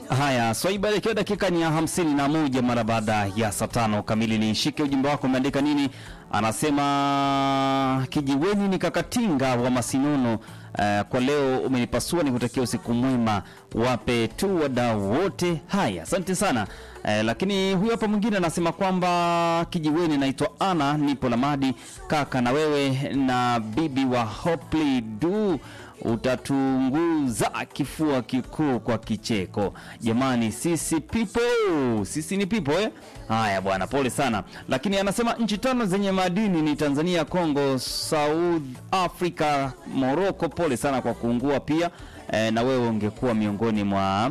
Haya, Swaiba, ikiwa dakika ni ya hamsini na moja mara baada ya saa tano kamili. Nishike ujumbe wako, umeandika nini? Anasema kijiweni ni kakatinga wa Masinono. Uh, kwa leo umenipasua, nikutakia usiku mwema, wape tu wadau wote. Haya, asante sana. Uh, lakini huyu hapa mwingine anasema kwamba kijiweni, naitwa Ana, nipo Lamadi kaka, na wewe na bibi wa Hopli du utatunguza kifua kikuu kwa kicheko. Jamani, sisi people, sisi ni people eh? Haya bwana, pole sana. Lakini anasema nchi tano zenye madini ni Tanzania, Congo, South Africa, Morocco. Pole sana kwa kuungua pia eh, na wewe ungekuwa miongoni mwa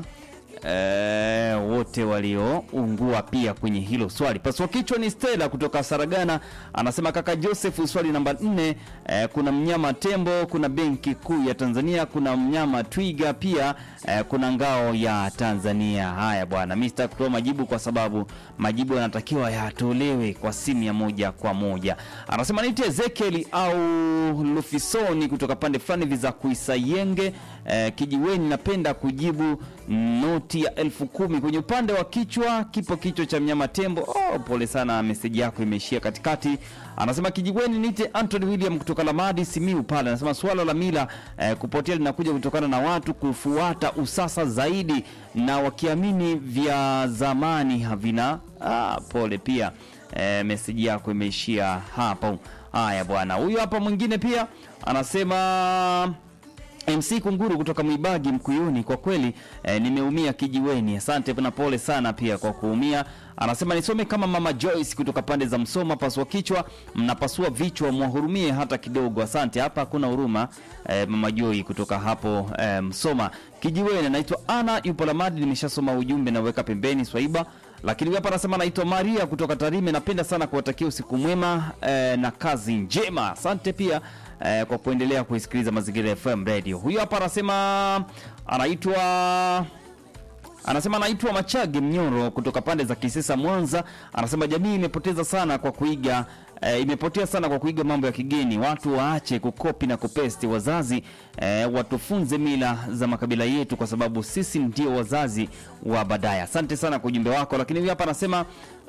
E, wote walioungua pia kwenye hilo swali. Pasua kichwa ni Stella kutoka Saragana, anasema kaka Joseph, swali namba nne. E, kuna mnyama tembo, kuna benki kuu ya Tanzania, kuna mnyama twiga pia e, kuna ngao ya Tanzania. Haya bwana, mimi sitaki kutoa majibu kwa sababu majibu yanatakiwa yatolewe kwa simu ya moja kwa moja. Anasema niite Ezekiel au Lufisoni kutoka pande fulani hivi za Kuisayenge e, kijiweni. Napenda kujibu noti ya elfu kumi kwenye upande wa kichwa, kipo kichwa cha mnyama tembo. Oh, pole sana, meseji yako imeishia katikati. Anasema kijiweni, nite Anthony William kutoka Lamadi Simiu pale. Anasema suala la mila eh, kupotea linakuja kutokana na watu kufuata usasa zaidi na wakiamini vya zamani havina. Ah, pole pia eh, meseji yako imeishia hapo. Haya bwana, huyu hapa mwingine pia anasema MC Kunguru kutoka Mwibagi Mkuyuni, kwa kweli eh, nimeumia kijiweni. Asante na pole sana pia kwa kuumia. Anasema nisome kama mama Joyce kutoka pande za Msoma, pasua kichwa, mnapasua vichwa, mwahurumie hata kidogo. Asante, hapa hakuna huruma eh, mama Joy kutoka hapo eh, Msoma kijiweni. Naitwa Ana, yupo Lamadi, nimeshasoma ujumbe na weka pembeni Swaiba lakini hapa anasema naitwa Maria kutoka Tarime. Napenda sana kuwatakia usiku mwema eh, na kazi njema. Asante pia eh, kwa kuendelea kuisikiliza Mazingira FM Radio. Huyu hapa anasema anaitwa anasema anaitwa Machage Mnyoro kutoka pande za Kisesa, Mwanza. Anasema jamii imepoteza sana kwa kuiga e, imepotea sana kwa kuiga mambo ya kigeni. Watu waache kukopi na kupesti. Wazazi e, watufunze mila za makabila yetu, kwa sababu sisi ndio wazazi wa baadaye. Asante sana kwa ujumbe wako. Lakini huyu hapa anasema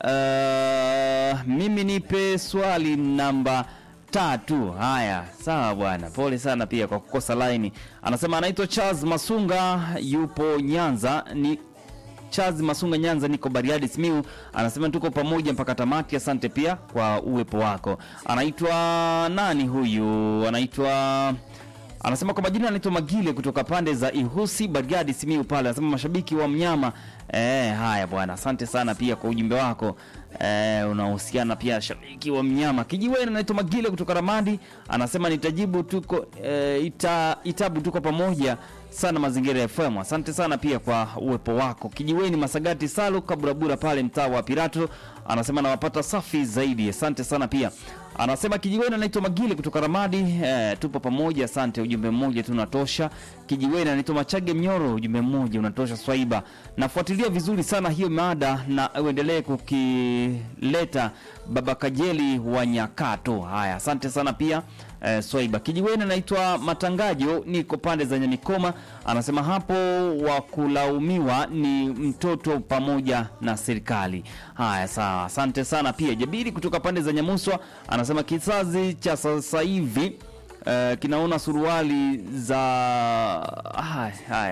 uh, mimi nipe swali namba tatu. Haya, sawa bwana, pole sana pia kwa kukosa laini. Anasema anaitwa Charles Masunga, yupo Nyanza. Ni Charles Masunga, Nyanza, niko Bariadi Simiu. Anasema tuko pamoja mpaka tamati. Asante pia kwa uwepo wako. Anaitwa nani huyu? Anaitwa anasema kwa majina anaitwa Magile kutoka pande za Ihusi, Bariadi Simiu pale. Anasema mashabiki wa mnyama Eh, haya bwana, asante sana pia kwa ujumbe wako eh, unahusiana pia shabiki wa mnyama kijiweni. Naitwa Magile kutoka Ramadi, anasema nitajibu tuko eh, ita, itabu tuko pamoja sana Mazingira FM. Asante sana pia kwa uwepo wako kijiweni. Masagati Salu Kaburabura pale mtaa wa Pirato, anasema nawapata safi zaidi. Asante sana pia anasema kijiweni, anaitwa Magile kutoka Ramadi eh, tupo pamoja. Asante, ujumbe mmoja tu unatosha. Kijiweni anaitwa Machage Mnyoro, ujumbe mmoja unatosha. Swaiba, nafuatilia vizuri sana hiyo mada na uendelee kukileta baba Kajeli wa Nyakato. Haya, asante sana pia eh, Swaiba. Kijiweni anaitwa Matangajo, niko pande za Nyamikoma, anasema hapo wa kulaumiwa ni mtoto pamoja na serikali. Haya, sawa, asante sana pia. Jabiri kutoka pande za Nyamuswa anasema kizazi cha sasa hivi Uh, kinaona suruali za haya haya